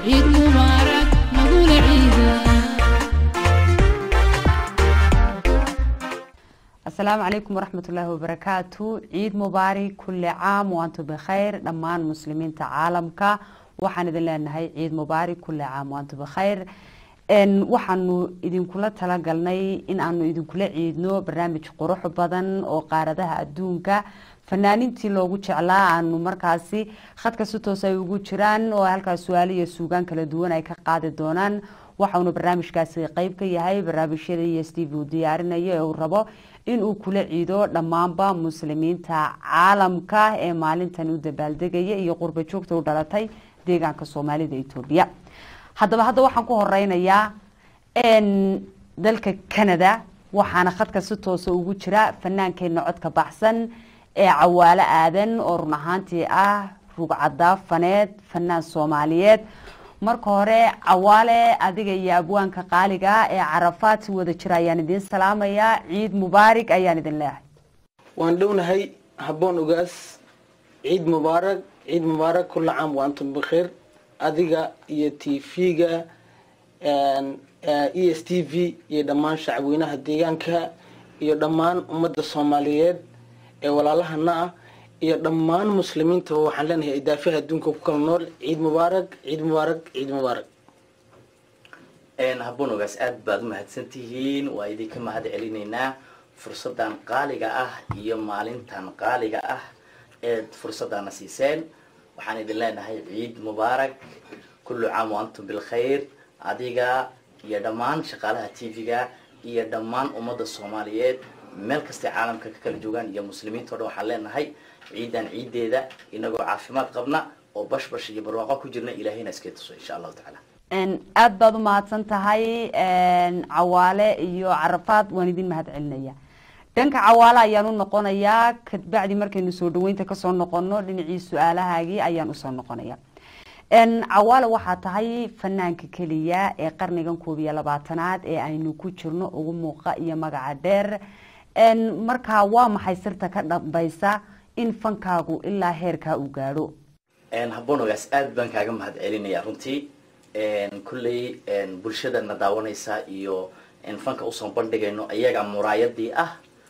ciid mubaarak nagula ciida asalaamu calaykum waraxmat ullaahi wabarakaatu ciid mubaarak kulli caam waantum bikhayr dhammaan muslimiinta caalamka waxaan idin leenahay ciid mubaarak kulli caam waantum bikhayr waxaanu idinkula talagalnay in aanu idinkula ciidno barnaamij qurux badan oo qaaradaha adduunka fanaaniintii loogu jeclaa aanu markaasi khadka si toos ay ugu jiraan oo halkaas su-aalo iyo suugaan kala duwan ay ka qaadi doonaan waxaunu barnaamijkaasi qeyb ka yahay barnaamijyada iyo steve uu diyaarinayo ee uu rabo inuu kula ciido dhammaanba muslimiinta caalamka ee maalintan u dabaaldegaya iyo qurba joogta u dhalatay deegaanka soomaalida etoobiya haddaba hadda waxaan ku horeynayaa dalka canada waxaana khadka si toosa ugu jira fannaankeena codka baxsan ee cawaalo aadan oo run ahaantii ah rugcadaa faneed fanaan soomaaliyeed marka hore cawaale adiga iyo abwaanka qaaliga ee carafaad si wada jira ayaan idiin salaamayaa ciid mubaarig ayaan idin leehay waan dhownahay habboon ogaas ciid mubaarak ciid mubaarak kulla caam wa antum bikhiir adiga iyo t v-ga e s t v iyo dhammaan shacabweynaha deegaanka iyo dhammaan ummadda soomaaliyeed ee walaalahana ah iyo dhammaan muslimiintaba waxaan leenahay idaafaha adduunka ku kala nool ciid mubaarak ciid mubaarak ciid mubaarak habboon ogaas aada baad u mahadsan tihiin waa idinka mahad celinaynaa fursadan qaaliga ah iyo maalintan qaaliga ah eed fursadana siiseen waxaan idin leenahay ciid mubaarak kullu caam wa antum bilkhayr adiga iyo dhammaan shaqaalaha t v-ga iyo dhammaan ummadda soomaaliyeed meel kastay caalamka ka kala joogaan iyo muslimiinta o dhan waxaan leenahay ciidan ciideeda inagoo caafimaad qabna oo bashbash iyo barwaaqo ku jirna ilaahayna iskay tuso insha allahu tacaala aada baad u mahadsan tahay cawaale iyo carafaad waan idin mahad celinaya dhanka cawaale ayaan u noqonayaa kabacdi markaynu soo dhaweynta kasoo noqono dhinacii su-aalahaagii ayaan usoo noqonaya cawaale waxaa tahay fanaanka keliya ee qarnigan koob iyo labaatanaad ee aynu ku jirno ugu muuqa iyo magaca dheer markaa waa maxay sirta ka dhambaysa in fankaagu ilaa heerkaa uu gaadho habboon ogaas aada baan kaaga mahad celinaya runtii kulley bulshadana daawanaysa iyo fanka usoo bandhigayno iyaga muraayadii ah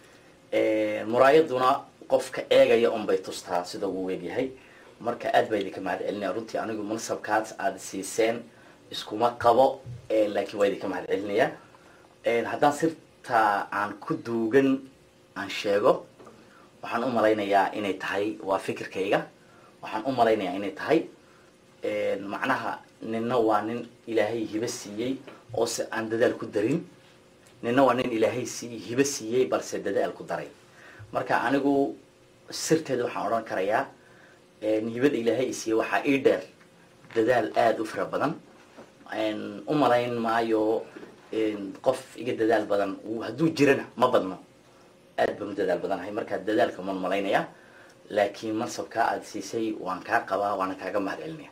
muraayaduna qofka eegaya unbay tustaa sida uu egyahay marka aad baa idinka mahad celinaya runtii anigu mansabkaas aada siiseen iskuma qabo laakiin waa idinka mahad celinaya haddaan sirta aan ku duugan aan sheego waxaan u malaynayaa inay tahay waa fikirkayga waxaan u malaynayaa inay tahay macnaha nina waa nin ilaahay hibo siiyey oose aan dadaal ku darin nina waa nin ilaahay si hibo siiyey balse dadaal ku daray marka anigu sirteeda waxaan odhan karayaa hibada ilaahay isiiyey waxaa ii dheer dadaal aada u fara badan u malayn maayo qof iga dadaal badan hadduu jirana ma badno aad baan u dadaal badanahay markaa dadaalka man malaynaya laakiin mansabkaa aada siisay waan kaa qabaa waana kaaga mahad celinaya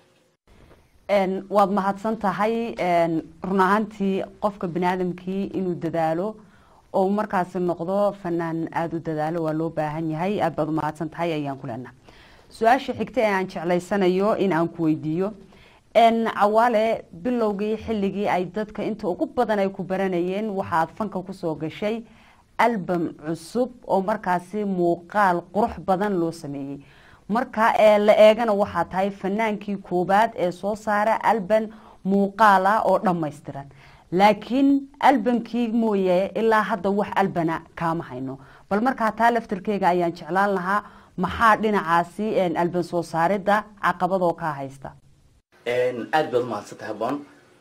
waad mahadsan tahay run ahaantii qofka bani aadamkii inuu dadaalo oo markaasi noqdo fanaan aada u dadaalo waa loo baahan yahay aada baad u mahadsan tahay ayaan ku leenaha su-aasha xigta ee aan jeclaysanayo in aan ku weydiiyo cawaale bilowgii xilligii ay dadka inta ugu badan ay ku baranayeen waxaad fanka kusoo gashay album cusub oo markaasi muuqaal qurux badan loo sameeyey marka ee la eegana waxaa tahay fanaankii koobaad ee soo saara alban muuqaal ah oo dhammaystiran laakiin albamkii mooye ilaa hadda wax albana kaama hayno bal markaa taa laftarkeyga ayaan jeclaan lahaa maxaa dhinacaasi alban soo saaridda caqabadoo kaa haysta aada baad umahadsantahay habboon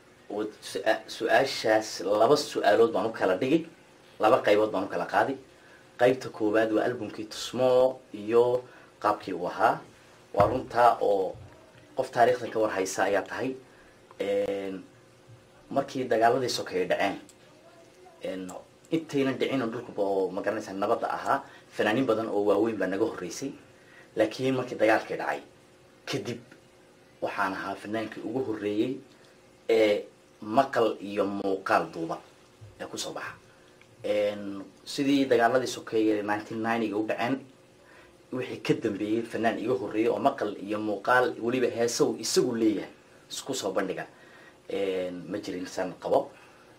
su-aashaas laba su-aalood baan u kala dhigi laba qaybood baan u kala qaadi qaybta koowaad waa albumkii tusmo iyo qaabkii uu ahaa waa runtaa oo qof taariikhdan ka war haysa ayaa tahay markii dagaaladii sokeeye dhaceen intaynan dhicin dhulkuba oo magaranaysa nabadda ahaa fanaaniin badan oo waaweyn baa naga horreysay laakiin markii dagaalkii dhacay kadib waxaan ahaa fanaankii ugu horreeyey ee maqal iyo muuqaal duuba ee kusoo baxa sidii dagaaladii sokeeye nineteen ninetyga u dhaceen wixii ka dambeeyey fanaan iga horreeyey oo maqal iyo muuqaal weliba heesaw isagu leeyahay isku soo bandhiga ma jirin san qabo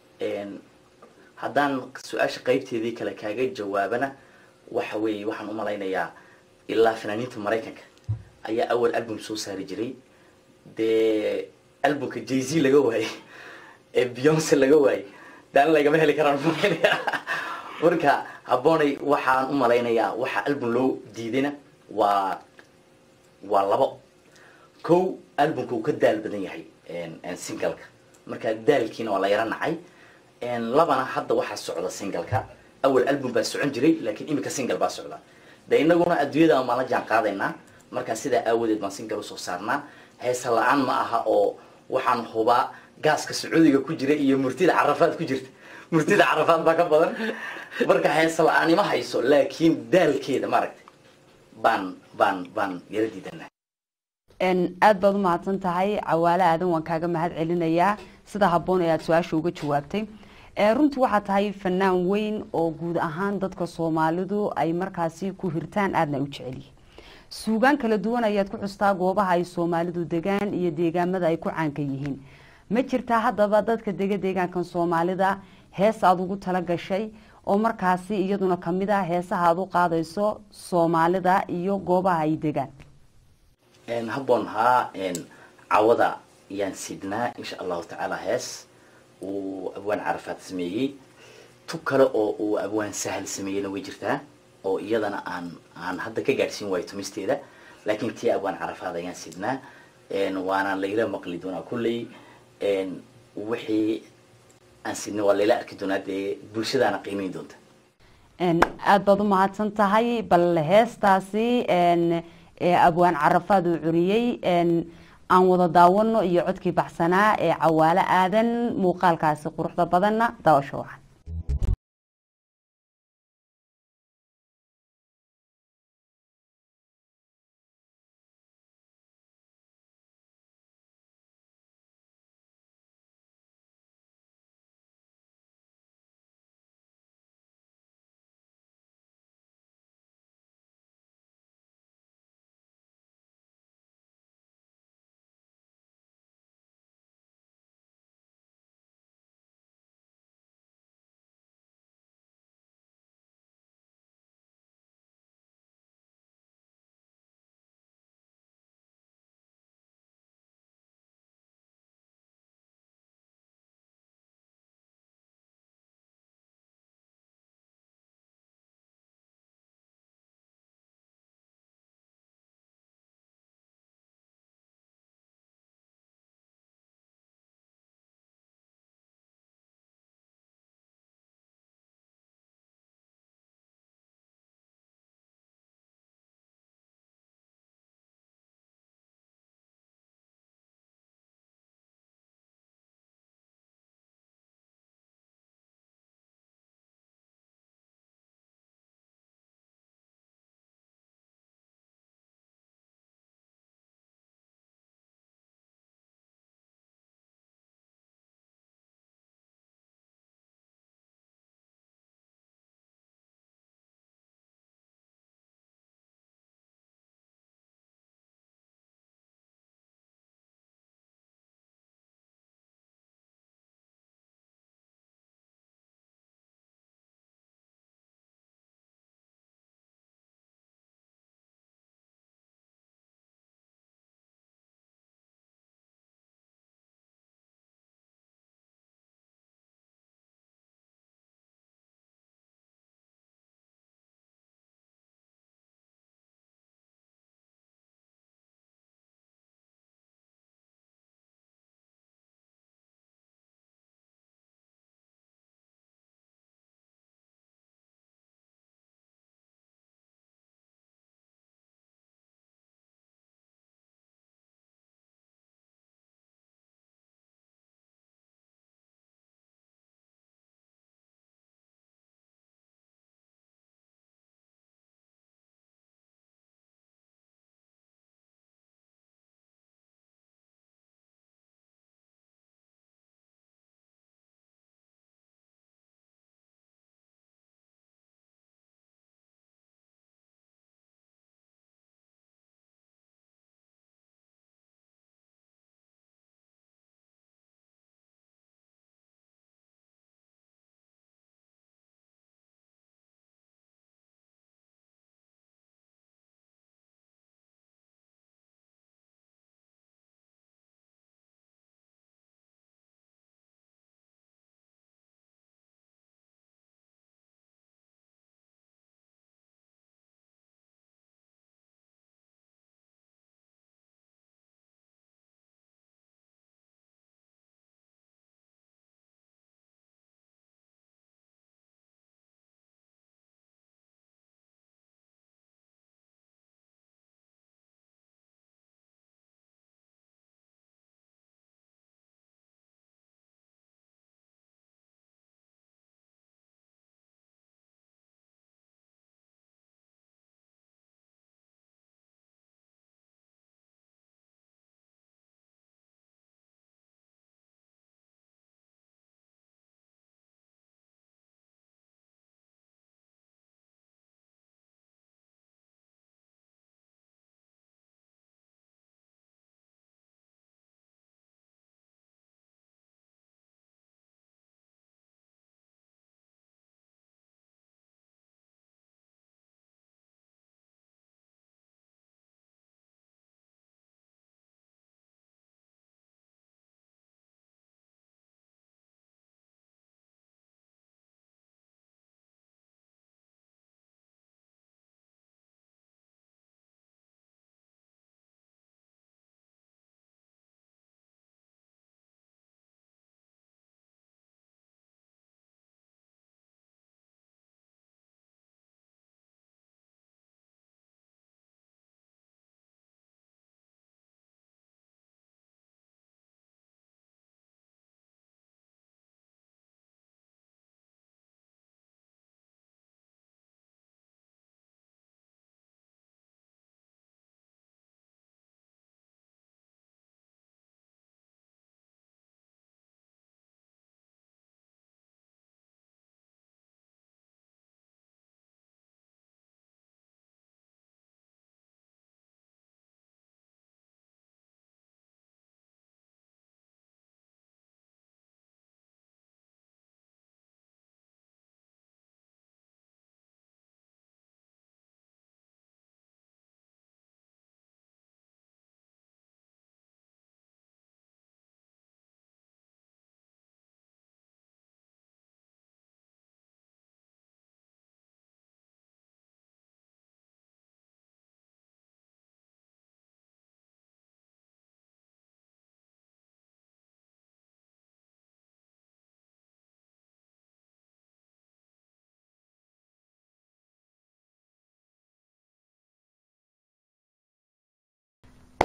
haddaan su-aasha qeybteedii kale kaaga jawaabana waxa weeye waxaan umalaynayaa ilaa fanaaniinta maraykanka ayaa awal album soo saari jiray dee albumka jay z laga waayey ee beyonce laga waayey daan lagama heli karaan umalaynaya marka habboonay waxaan umalaynayaa waxa album loo diidayna waa waa labo kow albumka uu ka daal badan yahay singalka marka daalkiina waa la yaro nacay labana hadda waxaa socda singalka awal album baa socon jiray laakiin imika single baa socda de inaguna adduunyada maan la jaan qaadaynaa markaa sidaa aawadeed baan single usoo saarnaa heesa la-aan ma aha oo waxaan hubaa gaaska sacuudiga ku jira iyo murtida carafaad ku jirta murtida carafaad baa ka badan marka heesa la-aan ima hayso laakiin daalkeeda maaragtay baan baan baan yaro diidanaa aada baad u mahadsan tahay cawaale aadan waan kaaga mahad celinayaa sida habboon ee aada su-aasha uga jawaabtay runtii waxaa tahay fanaan weyn oo guud ahaan dadka soomaalidu ay markaasi ku hirtaan aadna u jecelyihin suugaan kala duwan ayaad ku xustaa goobaha ay soomaalidu degaan iyo deegaamada ay ku caanka yihiin ma jirtaa haddaba dadka dega deegaankan soomaalida hees aada ugu tala gashay oo markaasi iyaduna kamid ah heesaha aada u qaadayso soomaalida iyo goobaha ay degaan habboon haa cawada yaan sidnaa insha allahu tacaala hees uu abwaan carafaad sameeyey tu kale oo uu abwaan sahal sameeyeyna way jirtaa oo iyadana aan aan hadda ka gaadhsiin waayo tumisteeda laakiin tii abwaan carafaad ayaan sidnaa waana layla maqli doonaa kulley wixii aan sidnay waa layla arki doonaa dee bulshadaana qiimeyn doonta aada baad u mahadsan tahay bal heestaasi ee abwaan carafaad uu curiyey aan wada daawano iyo codkii baxsanaa ee cawaalo aadan muuqaalkaasi quruxda badanna daawasho wacan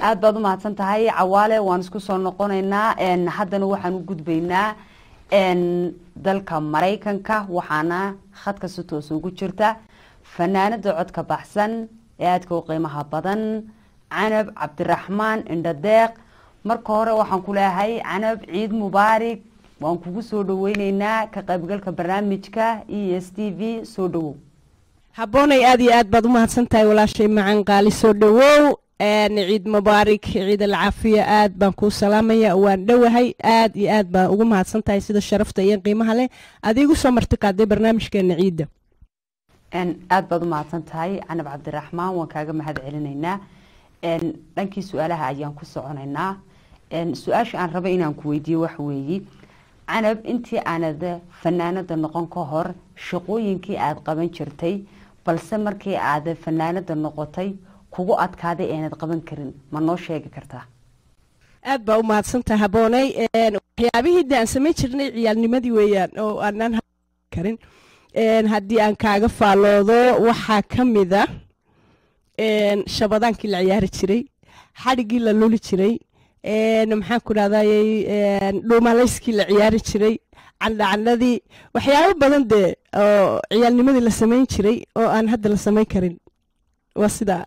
aad baad u mahadsan tahay cawaale waan isku soo noqonaynaa n haddana waxaan u gudbaynaa n dalka maraykanka waxaana khadka si toos ugu jirta fanaanada codka baxsan ee aadka u qiimaha badan canab cabdiraxmaan indhadeeq marka hore waxaan ku leeyahay canab ciid mubaarig waan kugu soo dhaweyneynaa ka qaybgalka barnaamijka e s t v soo dhawow habboonay aad iyo aad baad u mahadsan tahay walaashay macan qaali soo dhawow ciid mubaarig ciid alcaafiya aad baan kuu salaamaya waan dhowahay aad iyo aad baan ugu mahadsan tahay sida sharafta iyo qiimaha leh adiigu soo marti qaaday barnaamijkeena ciidda aad baad u mahadsan tahay canab cabdiraxmaan waan kaaga mahad celinaynaa dhankii su-aalaha ayaan ku soconaynaa su-aasha aan raba inaan ku weydiiyo waxa weeye canab intii aanad fanaanada noqon ka hor shaqooyinkii aada qaban jirtay balse markii aad fanaanada noqotay kugu adkaaday eenad qaban karin ma noo sheegi kartaa aad baa u mahadsantaha habboonay waxyaabihii de aan samayn jirnay ciyaalnimadii weeyaan oo aanaan karin haddii aan kaaga faalloodo waxaa ka mida shabadaankii la ciyaari jiray xadhiggii la luli jiray maxaan ku dhahday dhuumalayskii la ciyaari jiray candhacandhadii waxyaabo badan dee oo ciyaalnimadii la samayn jiray oo aan hadda la samayn karin waa sidaa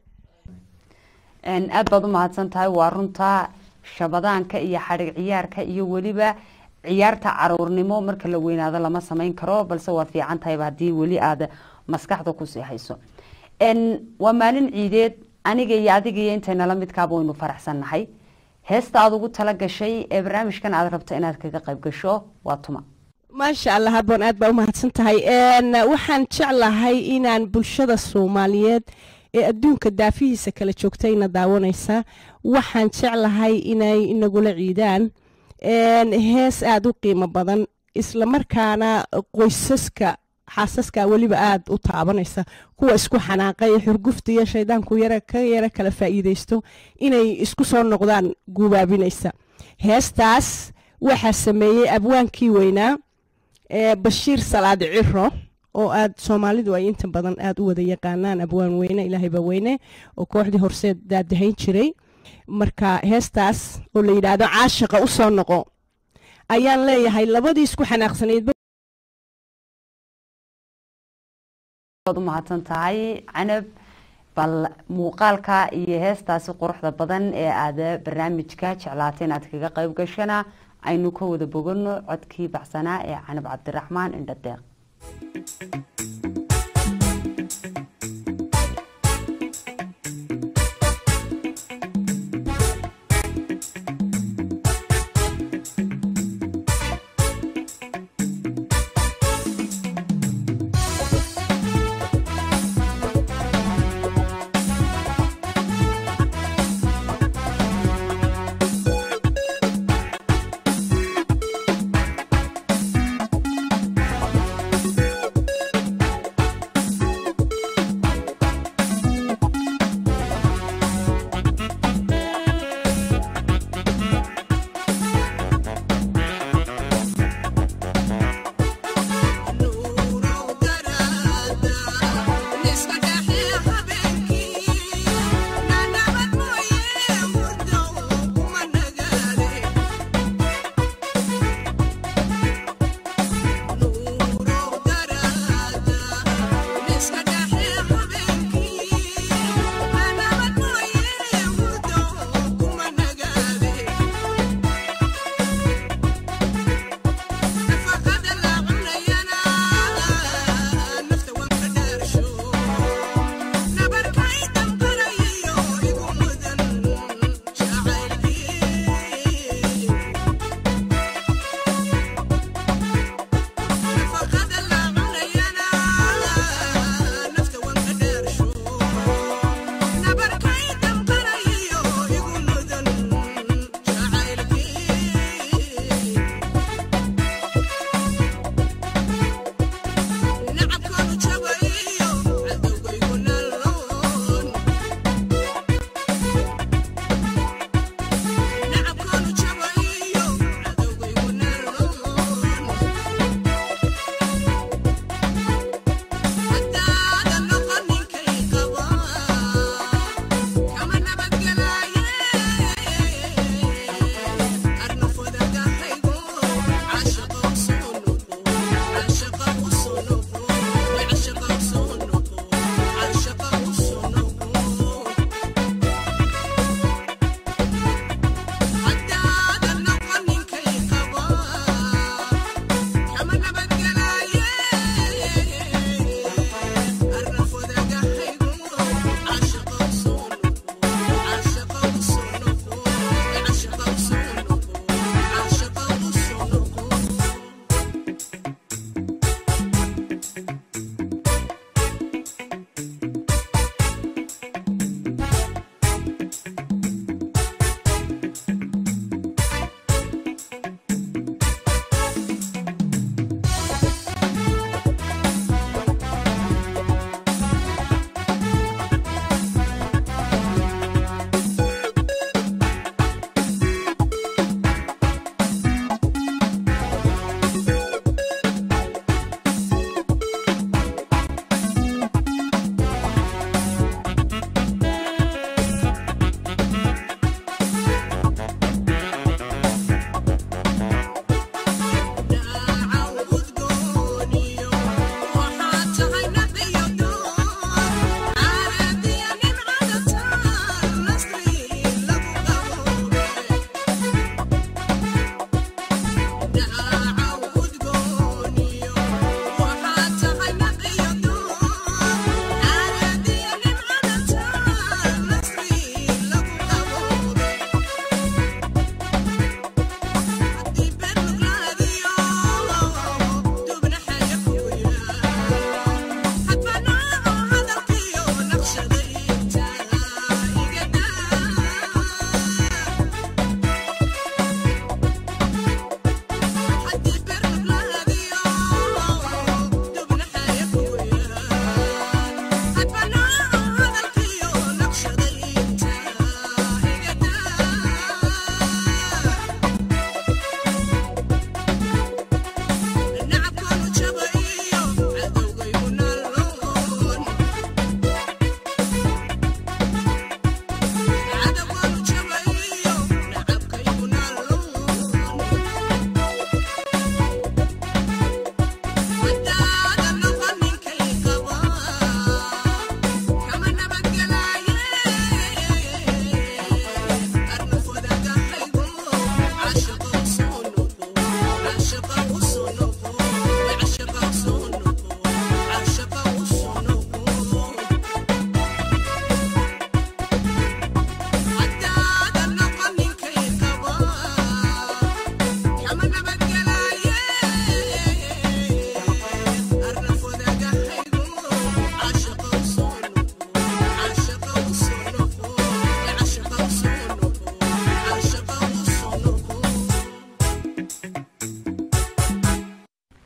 aad baad u mahadsan tahay waa runta shabadaanka iyo xadhig ciyaarka iyo weliba ciyaarta caruurnimo marka la weynaado lama samayn karo balse waad fiican tahayba haddii weli aad maskaxda kusii hayso waa maalin ciideed aniga iyo adiga iyo intaynala midkaaba waynu faraxsannahay heesta aada ugu tala gashay ee barnaamijkan aad rabto inaad kaga qayb gasho waa tuma maasha allah habboon aad baa u mahadsan tahay waxaan jeclahay inaan bulshada soomaaliyeed ee adduunka daafihiisa kala joogtayna daawanaysa waxaan jeclahay inay inagula ciidaan hees aada u qiimo badan islamarkaana qoysaska xaasaska weliba aada u taabanaysa kuwa isku xanaaqay xurgufta iyo shaydaanku yara ka yara kala faa'iidaysto inay isku soo noqdaan guubaabinaysa heestaas waxaa sameeyey abwaankii weynaa bashiir salaad ciro oo aad soomaalidu ay inta badan aada u wada yaqaanaan abwaan weyne ilaahayba weyne oo kooxdii horseed daadahayn jiray marka heestaas oo la yidhaahdo caashiqa u soo noqo ayaan leeyahay labadii isku xanaaqsanayd u mahadsan tahay canab bal muuqaalka iyo heestaasi quruxda badan ee aada barnaamijka jeclaatay inaad kaga qayb gashana aynu ka wada bogano codkii baxsanaa ee canab cabdiraxmaan indhadeeq Thank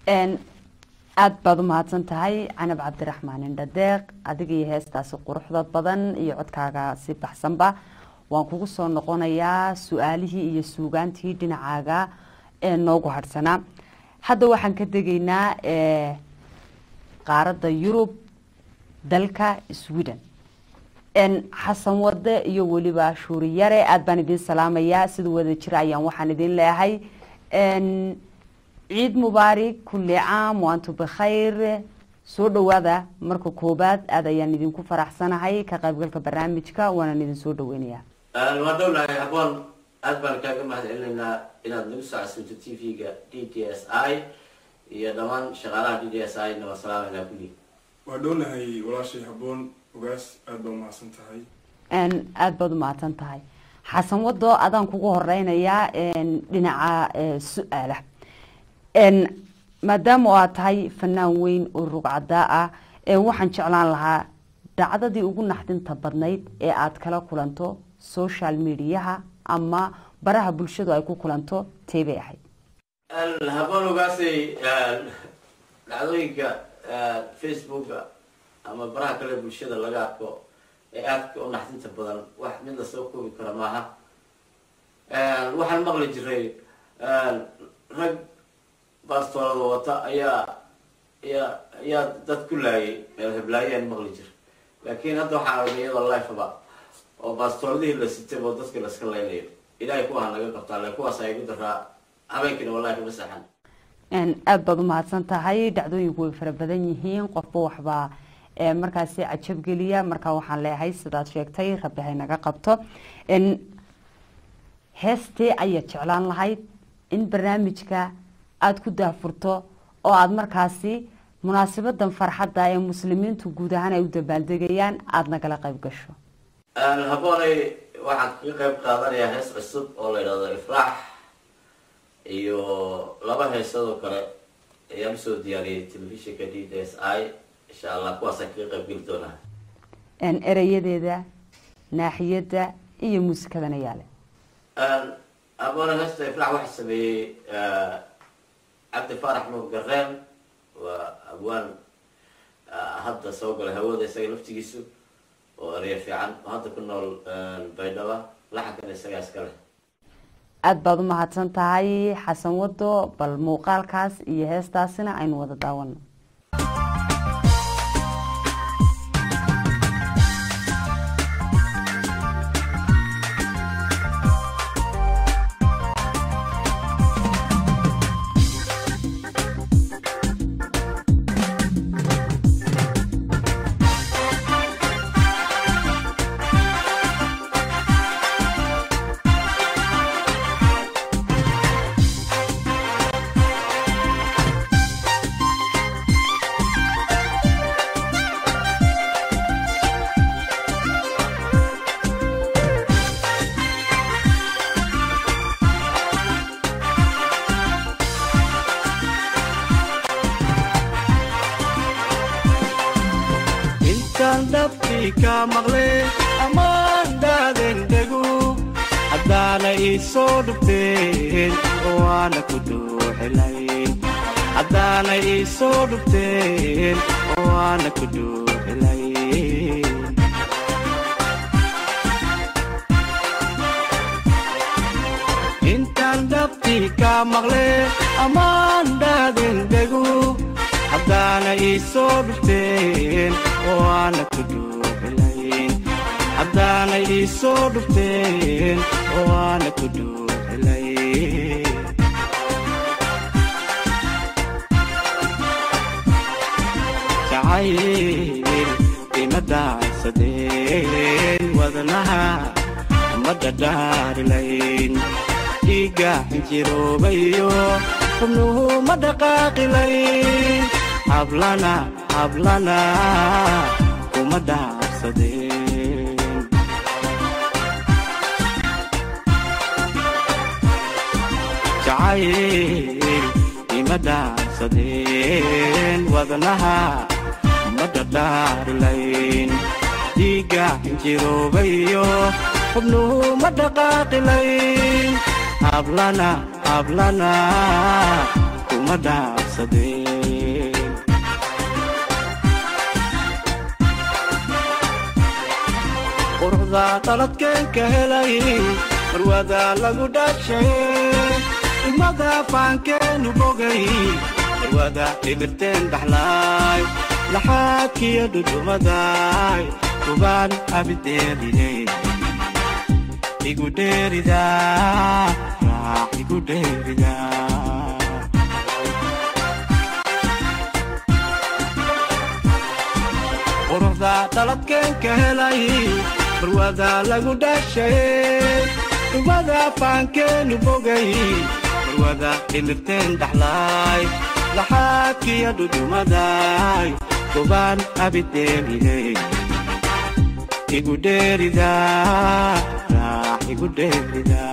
Een, aad baad u mahadsan tahay canab cabdiraxmaan indhadeeq adiga iyo heestaasi quruxda badan iyo codkaaga si baxsanba waan kugu soo noqonayaa su-aalihii iyo suugaantii dhinacaaga ee noogu hadhsanaa hadda waxaan ka degaynaa ee, qaaradda yurub dalka sweden n xasan wade iyo weliba shuuri yare aada baan idiin salaamayaa sida wada jira ayaan waxaan idiin leeyahay n ciid mubaarig kulli caam waantu bikhayr soo dhawaada marka koobaad aada ayaan idinku faraxsanahay ka qaybgalka barnaamijka waanaan idin soo dhaweynayaa waan dhownahay habboon aad baan kaaga mahad celinaynaa inaad nagu soo casuunto t v-ga d d s i iyo dhammaan shaqaalaha d d s i na waan salaamaynaa kulli waa dhownahay walaashay habboon ogaas aada baa umahadsan tahay n aada baad u mahadsan tahay xasan wado adaan kugu horeynayaa n dhinaca eh, su-aala n maadaama oo aad tahay fanaan weyn oo rugcadaa ah ee waxaan jeclaan lahaa dhacdadii ugu naxdinta badnayd ee aad kala kulanto social mediaha ama baraha bulshadu ay ku kulanto tee bay ahayd habboon ogaasay dhacdooyinka facebooka ama baraha kale bulshada laga arko ee aadka u naxdinta badan wax mid la soo koobi kara maaha waxaan maqli jiray rag baastoolada wata ayaa ayaa ayaa dad ku laayay meel heblaayaan maqli jira laakiin hadda waxaan argay iyadoo lifeba oo baastooladihii la sitay oo dadka laska laynayo ilaahay kuwaha naga qabtaa le kuwaas ay igu daraa habeenkiina wallahi kama saxan n aada baad u mahadsan tahay dhacdooyinku way fara badan yihiin qofba waxbaa ee markaasi cajabgeliya markaa waxaan leeyahay sidaad sheegtay rabbi hay naga qabto n heestee ayaad jeclaan lahayd in barnaamijka aada ku daafurto oo aada markaasi munaasabadan farxadda ee muslimiintu guud ahaan ay u dabaaldegayaan aada nagala qayb gasho habboonay waxaan kaga qayb qaadanayaa hees cusub oo la yidhahdo ifraax iyo laba heesadoo kale ayaan usoo diyaariyay telefishinka d d s i insha allah kuwaasaan kaga qayb geli doonaa n erayadeeda naaxiyadda iyo muusikadana yaale habboonay heesta ifraax waxaa sameeyey cabdi faarax nuur gareen waa abwaan hadda soo galay hawada isaga laftigiisu oo ereya fiican oo hadda ku nool baydhaba laxankana isagaa iska leh aada baad u mahadsan tahay xasan wado bal muuqaalkaas iyo heestaasina aynu wada daawano intaan dhabtii ka maqle ammaan dhaaden dhegu haddaana ii soo dhubteen oo aana ku dhuuxilayn haddaana ii soo dhubteen oo aana ku dhuuxilayn intaan dhabtii ka maqle ammaan dhaaden dhegu haddaana ii soo dhufteen oo aana ku dhuuxilayn haddaana ii soo dhufteen oo aana ku dhuuxilayn jacayl ima daacsadeen wadnaha ma dhadhaarilayn dhiigga xinjiroobayo xubnuhu ma dhaqaaqilayn hablana hablana kuma dhaabsadeen jacayl ima dhaabsadeen wadnaha ma dhadhaarilayn dhiigga xinjiroobayo xubnuhu ma dhaqaaqilayn hablana hablana kuma dhaabsadeen dhaafsadeen quruxda dhaladkeen ka helay marwada lagu dhashay ilmada faankeenu bogay marwada dhibirteen dhaxlaay laxaadkiyo dhudhumaday kubaan abideerine igu dheerida raax igu dheerida quruxda dhaladkeen ka helay marwada lagu dhashay dhumada faankeenu bogay marwada dhimirteen dhaxlaay laxaadkiyo dhudhumaday kubaan abideerine igu dheerida raax igu dheerida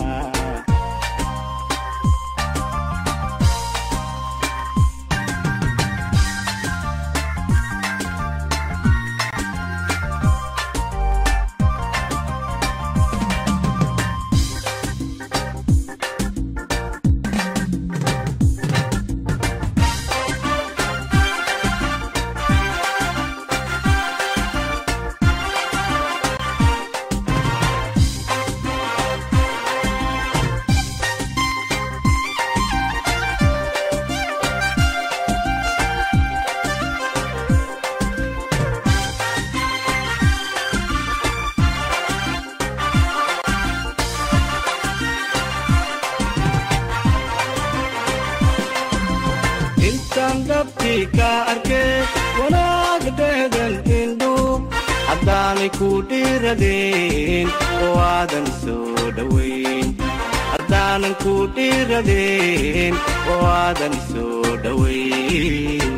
intaan dhabtii ka arkay wanaag dhehdan indhu haddaanay ku dhiiradeen oo aadan soo dhowayn haddaanan ku dhiiradeen oo aadan soo dhowayn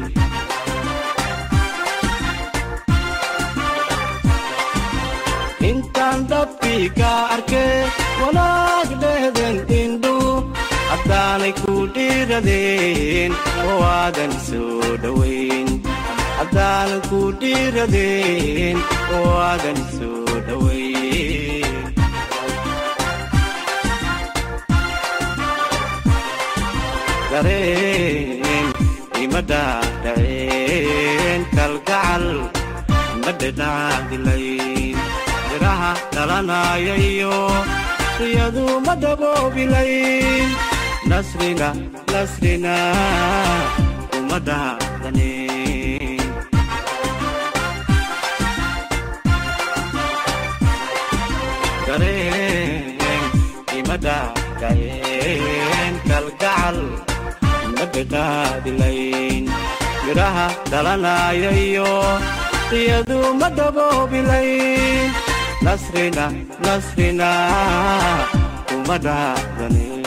intaan dhabtii ka arkay wanaag dhehdan indhu haddaanay ku dhiiradeen oo aadan soo dhowayn haddaanan ku dhiiradeen oo aadan soo dhowayn dareen ima dhaadhaceen kalgacal ma dhedhaadilayn biraha dhalanaya iyo riyadu ma daboobilayn nasrina nasrina uma dhaadanin dareen ima dhaadhaceen kalgacal ma dhedhaadilayn biraha dhalanaya iyo riyadu ma daboobilayn nasrina nasrina uma dhaadanin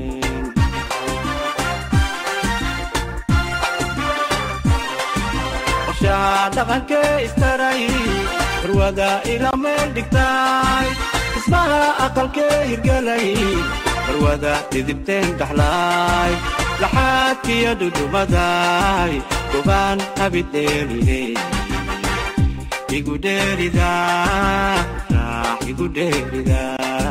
qorshaha dhaqankee istaray barwada ila meel dhigtay dhismaha aqalkee hirgelay barwada dhidibteen dhaxlaay laxaadkiyo dhudhumaday gobaan habidheeline igu dheerida raax igu dheerida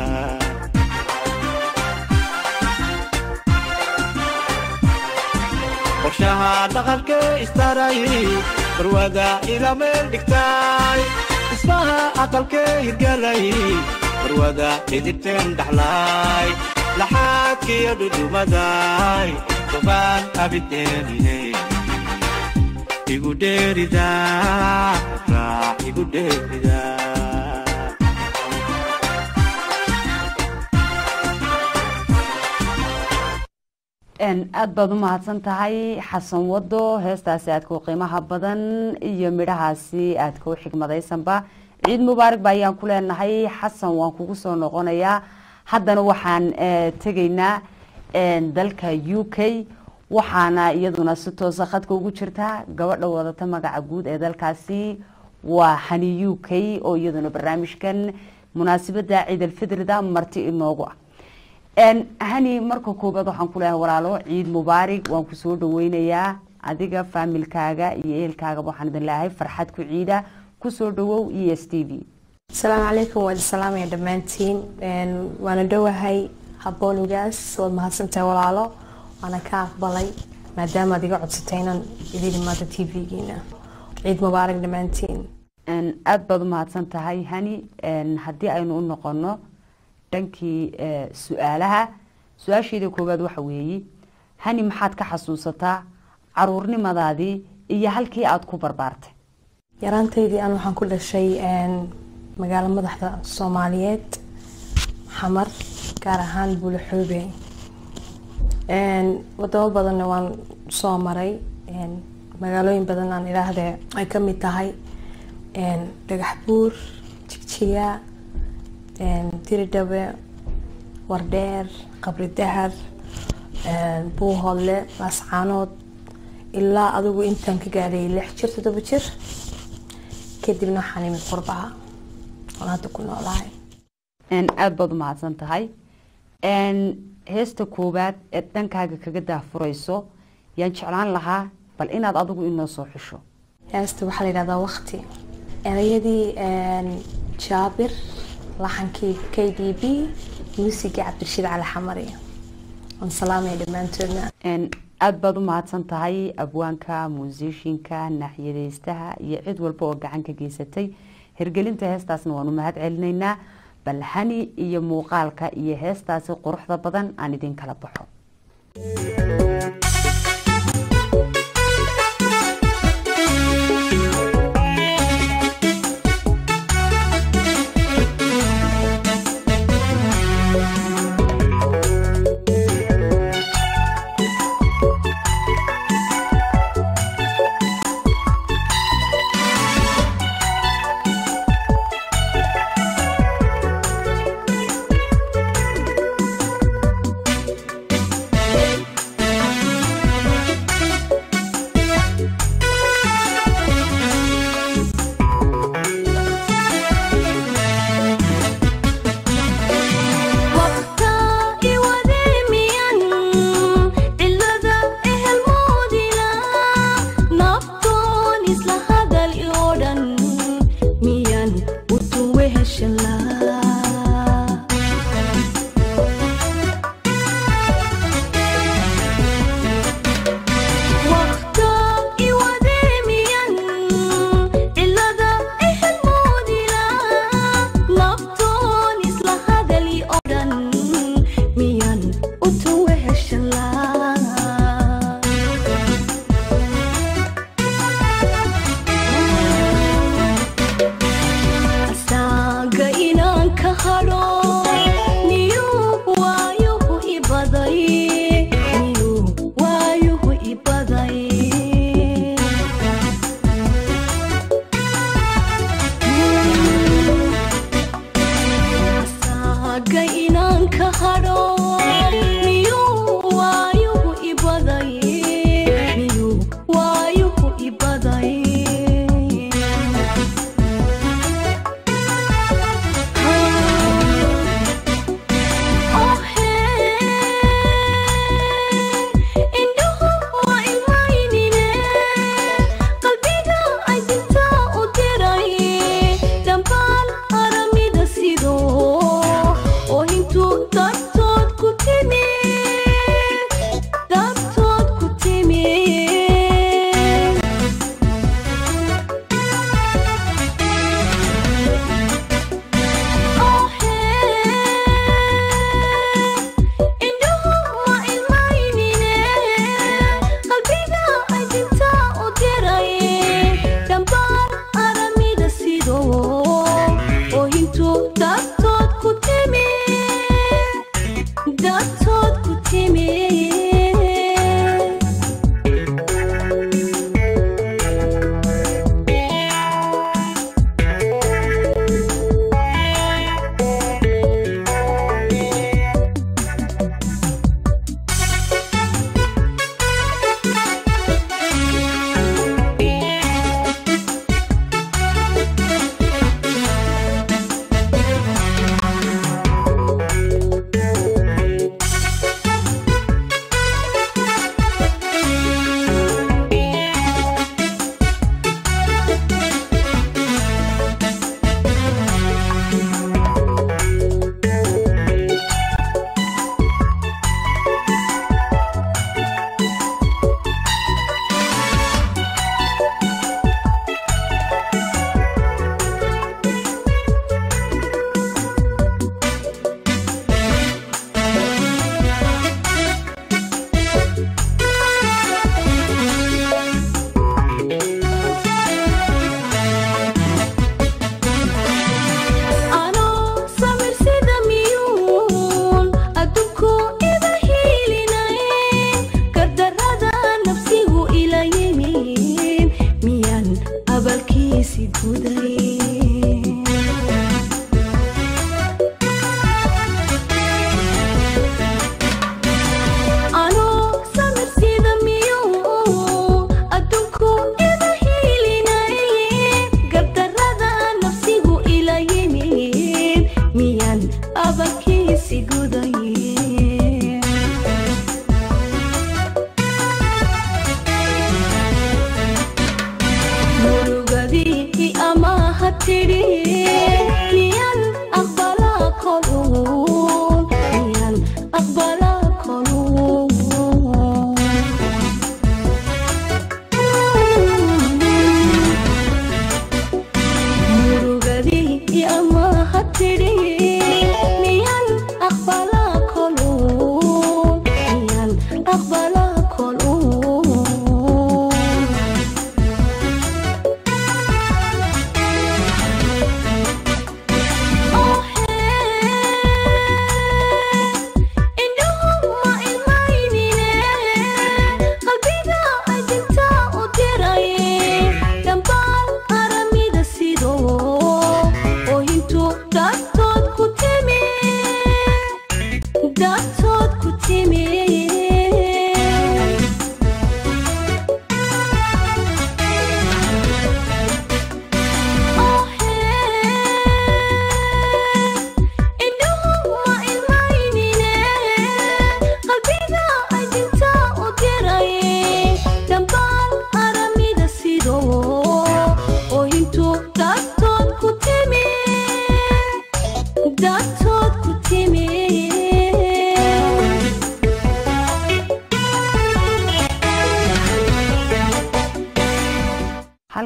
qorshaha dhaqankee istaray barwada ila meel dhigtay dhismaha aqalkee hirgelay barwada dhidibteen dhaxlaay laxaadkiyo dhudhumaday gobaan abidheeline igu dheerida raax igu dheerida aad baad u mahadsan tahay xasan wado heestaasi aadka u qiimaha badan iyo midhahaasi aadka u xigmadaysanba ciid mubaarak ba ayaan ku leenahay xasan waan kugu soo noqonayaa haddana waxaan tegaynaa dalka u k waxaana iyaduna si toosa khadka ugu jirta gabadha wadata magaca guud ee dalkaasi waa hani u k oo iyaduna barnaamijkan munaasabada ciid alfitrida marti inoogu ah hani marka koobaad waxaan ku leeyahay walaalo ciid mubaarig waan ku soo dhaweynayaa adiga faamilkaaga iyo ehelkaagaba waxaan idin leeyahay farxad ku ciida kusoo dhawow e s t v asalaamu calaykum waad salaamaya dhammaantiin waana dhowahay habboonigaas waad mahadsantahay walaalo waana ka aqbalay maadaama aad iga codsatay inaan idin imaado t v-giina ciid mubaarak dhammaantiin Een, aad baad u mahadsan tahay hani Een, haddii aynu u noqono dhankii eh, su-aalaha su-aasheeda koowaad waxa weeye hani maxaad ka xasuusataa caruurnimadaadii iyo halkii aad ku barbaartay yaraantaydii aan waxaan ku dhashay een, magaalo madaxda soomaaliyeed xamar gaar ahaan buulaxoobe Een, wadamo badanna waan soo maray een, magaalooyin badan aan idhaahdee ay ka mid tahay een, dhagax buur jigjiga een, diridhabe wardheer qabri dahar een, buuhoodle laascaanood ilaa adigu intaan ka gaadhay lix jir toddoba jir kadibna waxaan imid qurbaha oon hadda ku noolahay Een, aad baad u mahadsan tahay Een, heesta koowaad ee dhankaaga kaga daafurayso yaan jeclaan lahaa bal inaad adigu inoo soo xusho heesta waxaa la yidhahdaa waqti erayadii een, jaabir laxankii k d b muusigii cabdirashiid cali xamari waan salaamaya dhammaantoodna Een, aad baad u mahadsan tahay abwaanka muusishinka naaxiyadeystaha iyo cid walba oo gacan ka geysatay hirgelinta heestaasna waan u mahad celinaynaa bal hani iyo muuqaalka iyo heestaasi quruxda badan aan idin kala baxo hadho miyuu waayo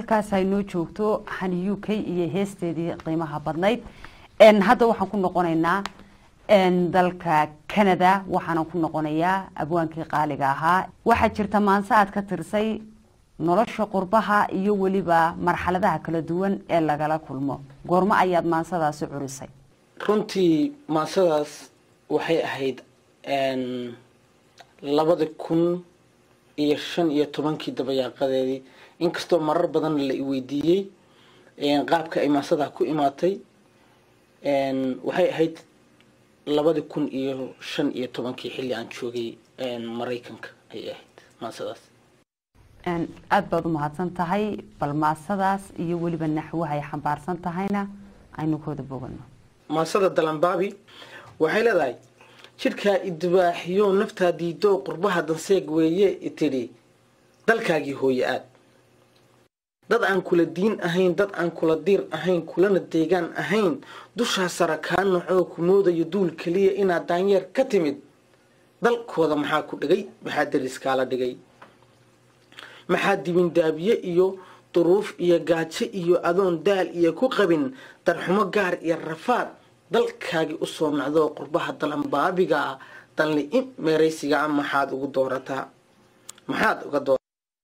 halkaas ay noo joogto hani u k iyo heesteedii qiimaha badnayd n hadda waxaan ku noqonaynaa n dalka canada waxaanan ku noqonayaa abwaankii qaaliga ahaa waxaa jirta maanse aad ka tirsay nolosha qurbaha iyo weliba marxaladaha kala duwan ee lagala kulmo goormo ayaad maansadaasi curisay runtii maasadaas waxay ahayd n labada kun iyo shan iyo tobankii dabayaaqadeedii inkastoo marar badan la iweydiiyey qaabka ay maasadaa ku imaatay waxay ahayd labada kun iyo shan iyo tobankii xilli aan joogay maraykanka ayay ahayd maasadaas aada baad u mahadsan tahay bal maasadaas iyo weliba naxwaha ay xambaarsan tahayna aynu kooda bogano maasada dalanbaabi waxay leedahay jidhkaa idibaaxiyo naftaa diido qurbaha danseeg weeye itidhi dalkaagii hooye aad dad aan kula diin ahayn dad aan kula diir ahayn kulana deegaan ahayn dushaa sara kaa nacoo ku moodayo duul keliya inaad daanyeer ka timid dalkooda maxaa ku dhigay maxaa dariskaala dhigay maxaa dibindaabiye iyo duruuf iyo gaajo iyo adoon daal iyo ku qabin darxumo gaar iyo rafaad dalkaagii usoo nacdoo qurbaha dalanbaabiga ah dalni-i meeraysiga a maxaad ugu doorataa maxaad uga doo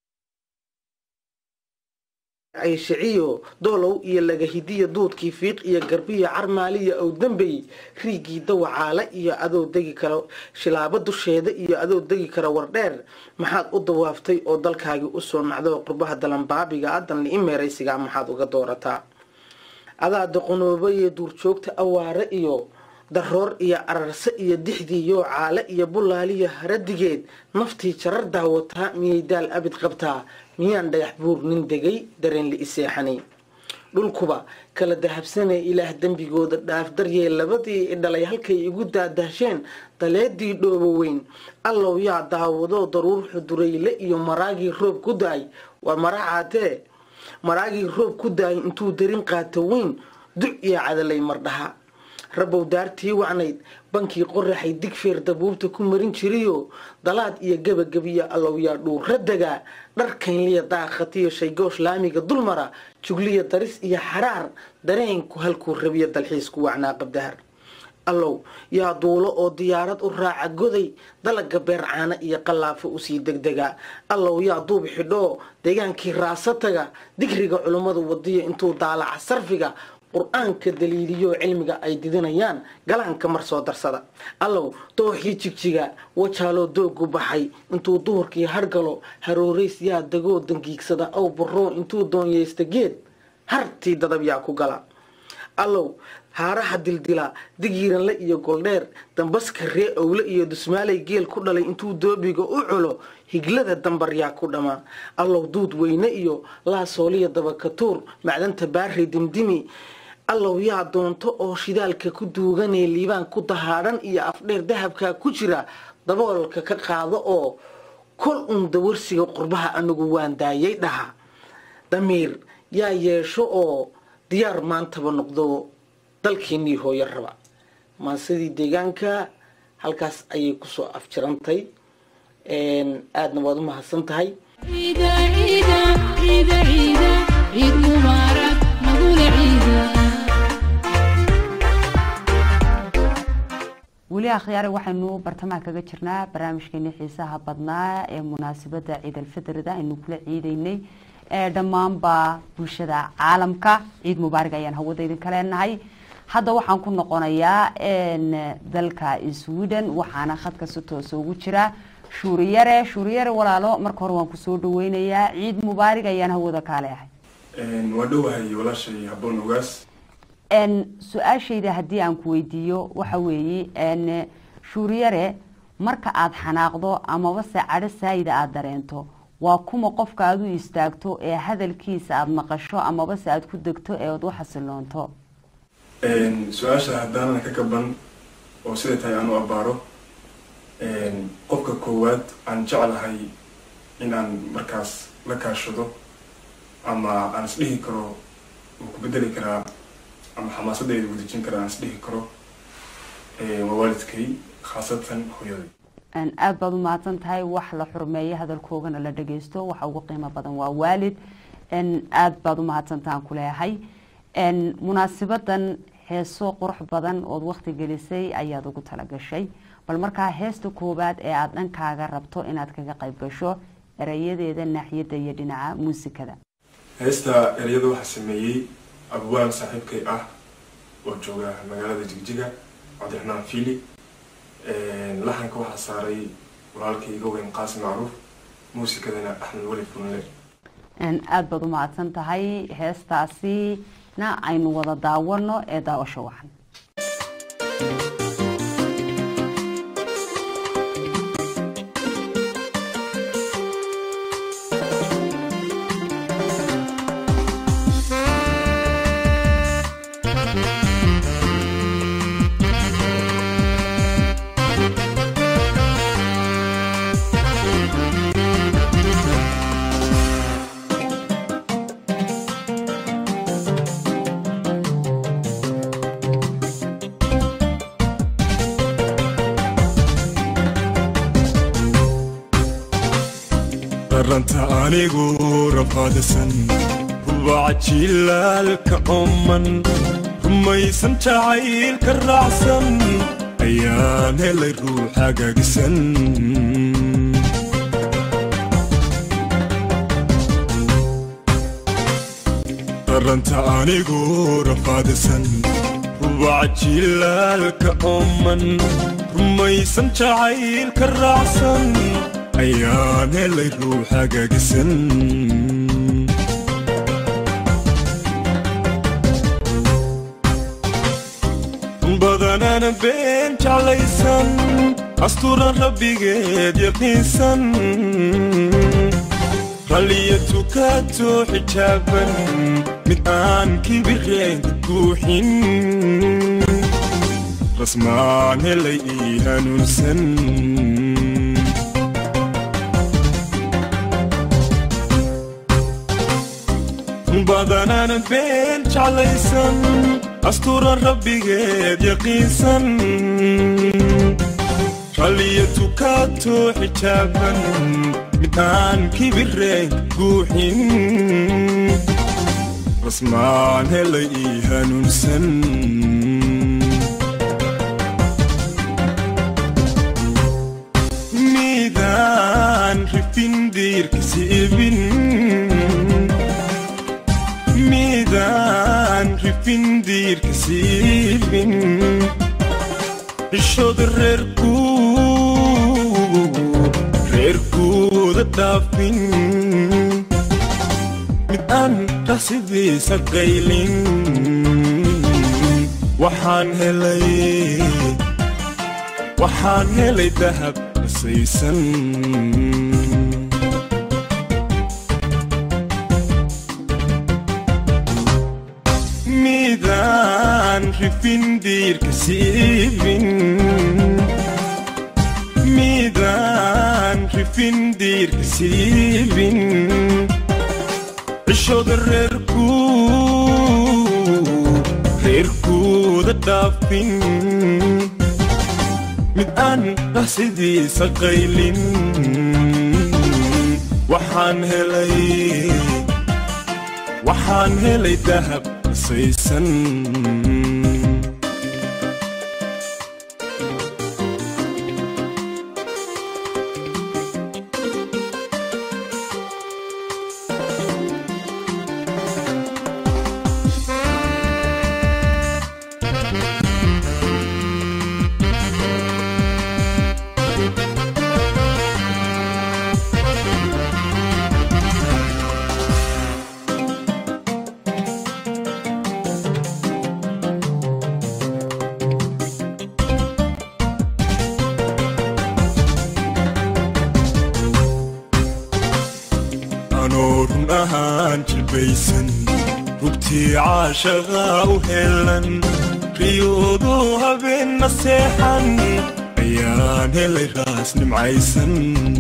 ayshiciyo doolow iyo lagahidiya duudkii fiiq iyo garbiyo carmaaliya ow dambey riigii dawacaale iyo adoo degi kara shilaabo dusheeda iyo adoo degi kara wardheer maxaad u dawaaftay oo dalkaagii usoo nacdo qurbaha dalanbaabiga a dalni-i meeraysiga maxaad uga doorataa adaa doqonoobaye duurjoogta awaare iyo daroor iyo ararse iyo dixdiiyo caale iyo bulaaliyo haradigeed naftii jarar daawataa miyay daal abid qabtaa miyaan dhagax buur nin degay dareen la iseexanay dhulkuba kala dahabsanee ilaah dembigooda dhaaf daryee labadii idhalay halkay igu daadahsheen daleedii dhoobo weyn allow yaa daawado daruur xudurayle iyo maraagii roob ku da-ay waa maracaatee maraagii roob ku daayay intuu darin qaato weyn duc iyo cadalay mardhaha rabow daartii wacnayd bankii qoraxay digfeer dabuubta ku marin jiriyo dalaad iyo gebagabiya allow yaa dhuura degaa dharkaynliya daaqatiyo shaygoosh laamiga dulmara jugliya daris iyo xaraar dareenku halkuu rabiya dalxiisku wacnaa qabdahar allow yaa duulo oo diyaarad u raaca goday dalaga beercaana iyo qallaafo usii degdega allow yaa duub xidhoo deegaankii raasataga digriga culummadu wadiya intuu daalaca sarfiga qur-aanka daliiliyo cilmiga ay didinayaan galaanka mar soo darsada allow dooxii jigjiga wajaaloo doogu baxay intuu duhurkii hargalo harooreys yaa dagoo dangiigsada ow baroo intuu doonyeysta geed hartii dadab yaa ku gala allow haaraha dildila digiiranle iyo goldheer dambaska ree owle iyo dusmaalay geel ku dhalay intuu doobiga u culo higlada dambar yaa ku dhama allow duud weyne iyo laasooliya dabakatuur macdanta baarey dimdimi allow yaa doonto oo shidaalka ku duuganee liibaan ku dahaadhan iyo afdheer dahabkaa ku jira daboolka ka qaado oo kol uun dawarsiga qurbaha anigu waan daayay dhaha damiir yaa yeesho oo diyaar maantaba noqdo dalkeenii hooyo raba maasidii deegaanka halkaas ayay kusoo afjirantay aadna waad u mahadsan tahay عيدا عيدا عيدا عيدا عيد مبارك نقول عيدا weli akhyaare waxaynu bartamaha kaga jirnaa barnaamijkeeni xiisaha badnaa ee munaasabada ciid alfitrida aynu kula ciideynay ee dhammaanba bulshada caalamka ciid mubaarig ayaan hawada idinka leenahay hadda waxaan ku noqonayaa dalka sweden waxaana khadka si toosa ugu jira shuuriyare shuuriyare walaalo marka hore waan kusoo dhaweynayaa ciid mubaarig ayaan hawada kaa leehay waa dhowahay walaashay habboon ogaas su-aashayda haddii aan ku weydiiyo waxa weeye shuuriyare marka aada xanaaqdo amaba se cadho saayida aada dareento waa kuma qofka aada u istaagto ee hadalkiisa aada maqasho amaba se aada ku degto ee aada u xasiloonto su-aasha haddaanan ka gaban oo siday tahay aan u abbaaro qofka koowaad aan jeclahay in aan markaas la kaashado ama aan isdhihi karo uu ku bedeli karaa ama xamaasadayda wadajin kara aan isdhihi karo waa waalidkay khaasatan hooyaday aada baad u mahadsan tahay wax la xurmeeyo hadalkoogana la dhageysto waxa ugu qiimo badan waa waalid n aada baad u mahadsantaan ku leeyahay n munaasibadan heeso qurux badan ood waqti gelisay ayaad ugu talagashay bal markaa heesta koowaad ee aada dhankaaga rabto inaad kaga qayb gasho erayadeeda naaxiyadda iyo dhinaca muusikada heesta ereyada waxaa sameeyey abwaan saaxiibkay ah oo jooga magaalada jigjiga cabdiraxmaan fiili laxanka waxaa saaray walaalkay iga weyn qaasim macruuf muusikadana axmed weli funle aada baad u mahadsan tahay heestaasina aynu wada daawano ee daawasho wacan daranta anigu rafaadasan rubaca jilaalka ooman rumaysan jacaylka raacsan ayaan helay ruux hagaagisan daranta anigu rafaadasan rubaca jilaalka ooman rumaysan jacaylka raacsan ayaan helay ruux hagaagisan badanana been jeclaysan asturan rabbigeed yaqiinsan ralliya tukato xijaaban mid aan kibireenka guuxin rasmaan helay ii hanuunsan badanana been jeclaysan asturan rabbigeed yaqiinsan ralliya tukato xijaaban mid aan kibireen guuxin rasmaan helay ii hanuunsan midaan rifin diirka siibin midaan rifin diirka siibin cishooda reerku reerkuuda dhaafin mid aan rasidiisa qaylin waxaan helay waxaan helay dahab nasaysan midaan rifin diirka siibin midaan rifin diirka siibin cishooda reerku reerkuuda dhaafin mid aan rasidiisa qaylin waxaan helay waxaan helay dahab nasaysan anoo run ahaan jilbaysan rugtii caashaqaa u helan riyoodu habeenna seexan ayaan helay raas nimcaysan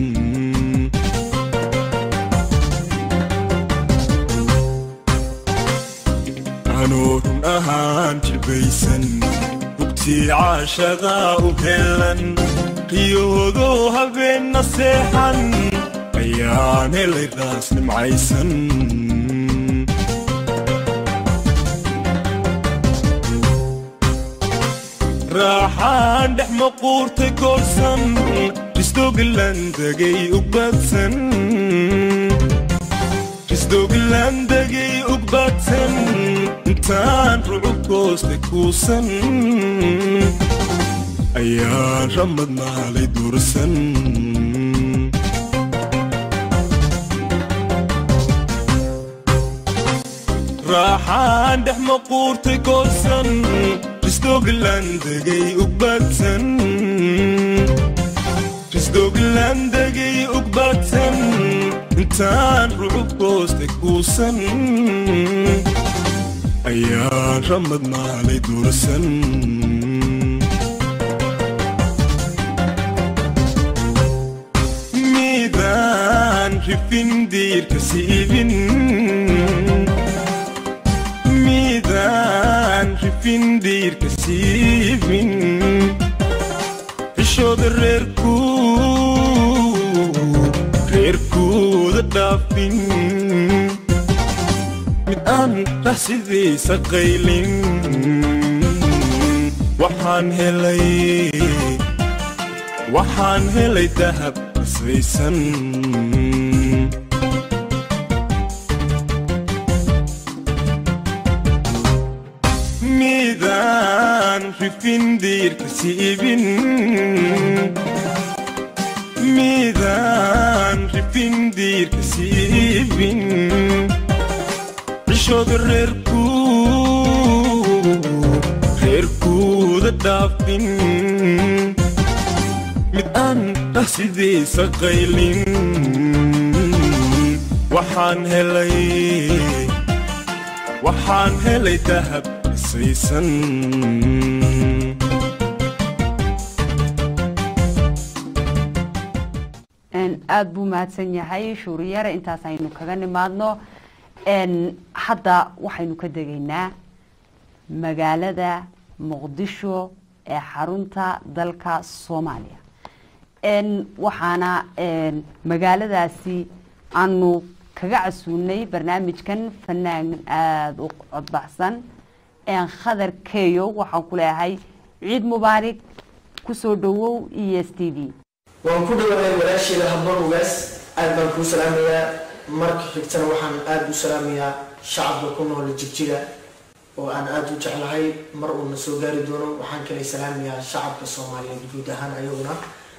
anoo run ahaan jilbaysan rugtii caashaqaa u helan riyoodu habeenna seexan ayaan helay raas nimcaysan raaxaan dhex maquurtay goorsan isdoogilandagay ugbadsan isdoogilandagay ugbadsan intaan rucub goosta kuusan ayaan ramad maalay dursan raaxaan dhex maquurtay goorsan isdoogilandagay ugbadsan isdoogilandagay ugbadsan intaan rucub goosta kuusan ayaan ramad maalay dursan midaan rifin diirka siibin midaan rifin diirka siibin xishooda reerku reerkooda dhaafin mid aan raxsidiisa qaylin waxaan helay waxaan helay dahab qasaysan midaan rifin diirka siibin midaan rifin diirka siibin cishooda reerku reerkooda dhaafin mid aan dhahsidiisa qaylin waxaan helay waxaan helay dahab qasaysan aada buu mahadsan yahay shuuriyare intaas aynu kaga nimaadno hadda waxaynu ka degaynaa magaalada muqdisho ee xarunta dalka soomaaliya waxaana magaaladaasi aanu kaga casuunay barnaamijkan fanaan aada u codbaxsan khadar keyo waxaan ku leeyahay ciid mubaarig kusoo dhawow e s t v waan ku dhawahay walaasheeda habboon ugaas aad baan kuu salaamayaa marka xigtana waxaan aada u salaamayaa shacabka ku nool jigjiga oo aan aada u jeclahay mar uuna soo gaari doono waxaan kale salaamayaa shacabka soomaaliyeed guud ahaan ayaguna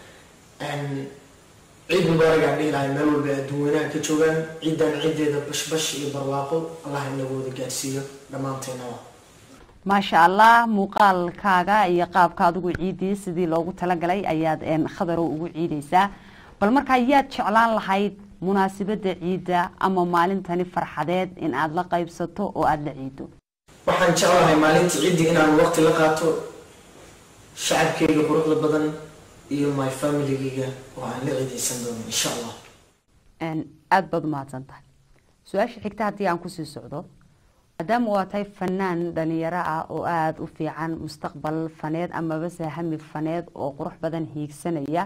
ciid mubaarig aan dhihi lahay meel walba adduun weynaha ka joogaan ciidan ciideeda bashbash iyo barwaaqo allah inagooda gaarsiiyo dhammaanteennaba maasha allah muuqaalkaaga iyo qaabka adigu ciidii sidii loogu talagalay ayaad khadarow ugu ciideysaa bal markaa yaad jeclaan lahayd munaasabada ciidda ama maalintani farxadeed in aada la qaybsato oo aada la ciido waxaan jeclahay maalinta ciiddi inaan waqti la qaato shacabkeyga quruxda badan iyo my familygeyga oo aan la ciideysan doono insha allah aada baad umahadsan tahay su-aasha xigta haddii aan kusii socdo maadaama waa tahay fanaan dhalinyaro ah oo aada u fiican mustaqbal faneed amabase hami faneed oo qurux badan hiigsanaya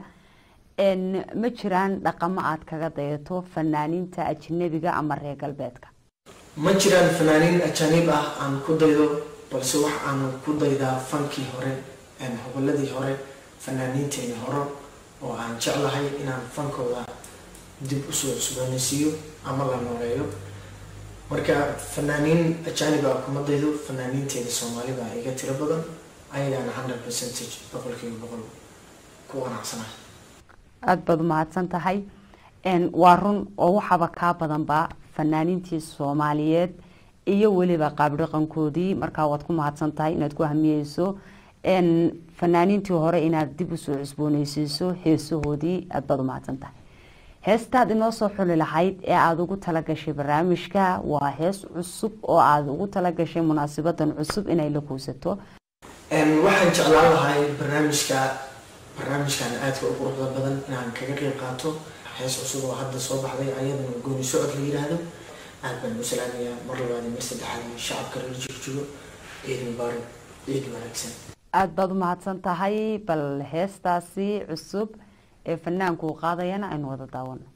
ma jiraan dhaqamo aad kaga dayato fanaaniinta ajnabiga ama reer galbeedka ma jiraan fanaaniin ajaaniib ah aan ku daydo balse wax aan ku daydaa fankii hore hoboladii hore fanaaniinteeni hore oo aan jeclahay inaan fankooda dib usoo cusboonaysiiyo ama la nooleeyo marka fanaaniin ajaanib ah kuma daydo fanaaniinteeda soomaali baa iga tiro badan ayagaana hundred percentage boqolkiiba boqol ku wanacsanahay aada baad umahadsan tahay waa run oo waxaaba kaa badanba fanaaniintii soomaaliyeed iyo weliba qaabdhaqankoodii markaa waad ku mahadsan tahay inaad ku hamiyeyso fanaaniintii hore inaad dib usoo cusbooneysiiso heesahoodii aada baad umahadsan tahay heestaad inoo soo xuli lahayd ee aada ugu talagashay barnaamijka waa hees cusub oo aada ugu talagashay munaasabadan cusub inay la kuusato waxaan jeclaan lahay barnaamijka barnaamijkan aadka u quruxda badan inaan kaga qeyb qaato hees cusub oo hadda soo baxday ayadana gooni socod la yidhaahdo aad baan u salaamayaa mar labaad iyo mar saddexaad iyo shacabka reer jigjigo ciid mubaarak ciid wanaagsan aada baad umahadsan tahay bal heestaasi cusub ee fanaanku uu qaadayana aynu wada daawano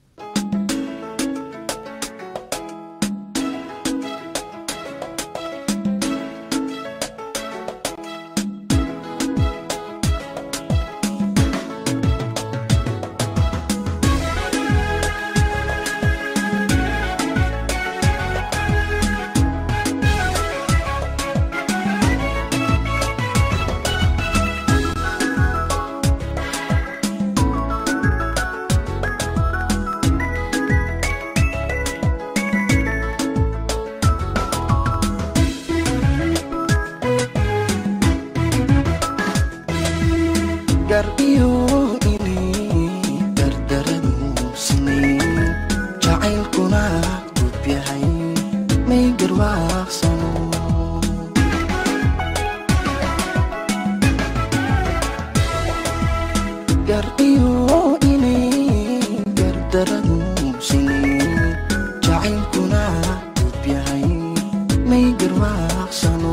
gar iyo inay dardaradu sinayn jacaylkuna gub yahay may garwaaqsano gar iyo inay gardaradu sinayn jacaylkuna gub yahay may garwaaqsano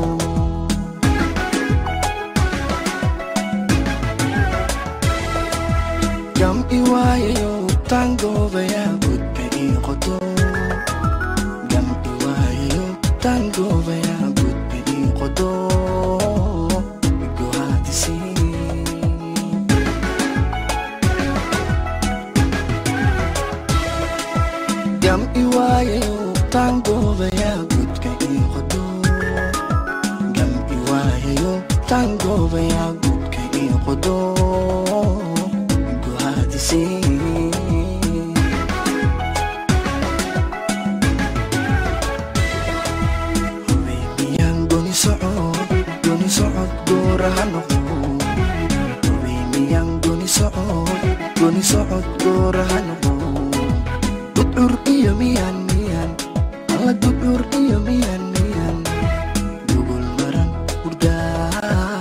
gam'i waayayo taangoobaya gudba ii qodo gam'i waayayo taangoobaya gudba ii qodo gohaadisi gam'i waayayo taangoobaya gudka ii qodo gam'i waayayo taangoobaya gudka ii qodo gohaadisi hubeymiyan goni socod goni socod gooraha noqdo hubeymiyan goni socod goni socod gooraha noqdo gudcur iyo miyan miyan alla gudcur iyo miyan miyan gugul maran hurdaa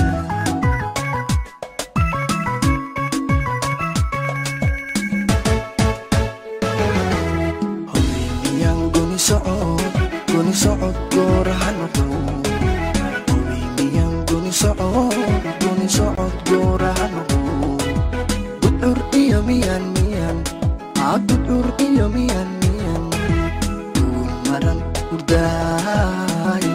hubeymiyan goni socod goni socod gooraha noqdo hubeymiyan goni socod goni socod gooraha noqdo gudcur iyo miyan miyan aa gudcur iyo miyan miyan gugul maran hurdaay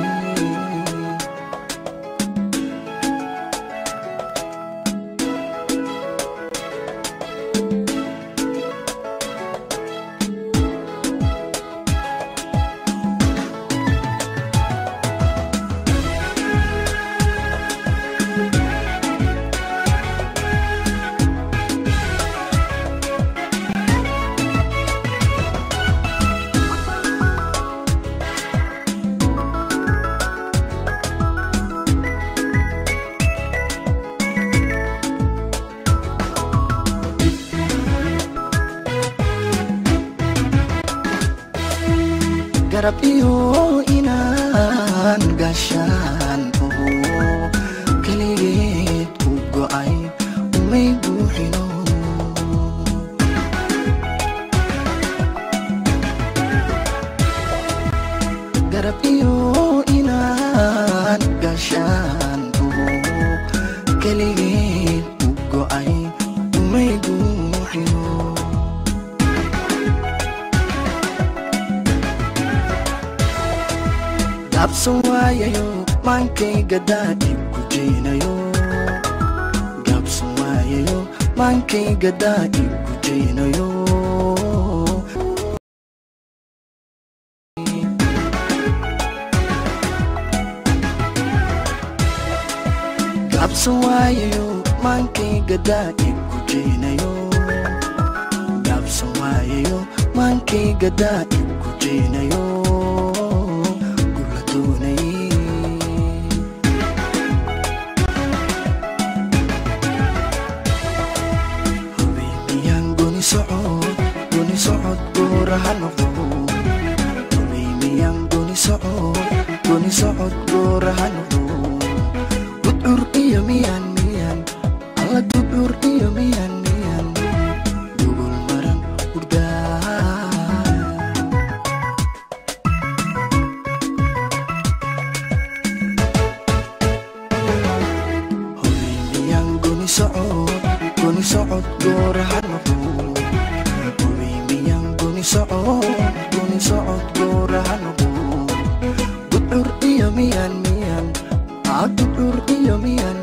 garab iyo inaan gashaan oho keligeed ku go'ay umay buuxino garab iyo inaan gashaan oho keligeed ku go'ay umay buuxino gaabsan waayayo maankayga daadib ku jeynayo gaabsan waayayo maankayga daadib ku jeynayo gaabsan waayayo maankayga daadib ku jeynayo gaabsan waayayo maankayga daadib ku jeynayo gula doonay hubeymiyan goni socod goni socod gooraha noqdo hubeymiyan goni socod goni socod gooraha noqdo gudcur iyo miyan miyan alla gudcur iyo miyan miyan gugul maran hurdaa hubeymiyan goni socod goni socod gooraha noqdo hubeymiyan goni socod goni socod gooraha noqdo gudcur iyo miyan miyan aa gudcur iyo miyan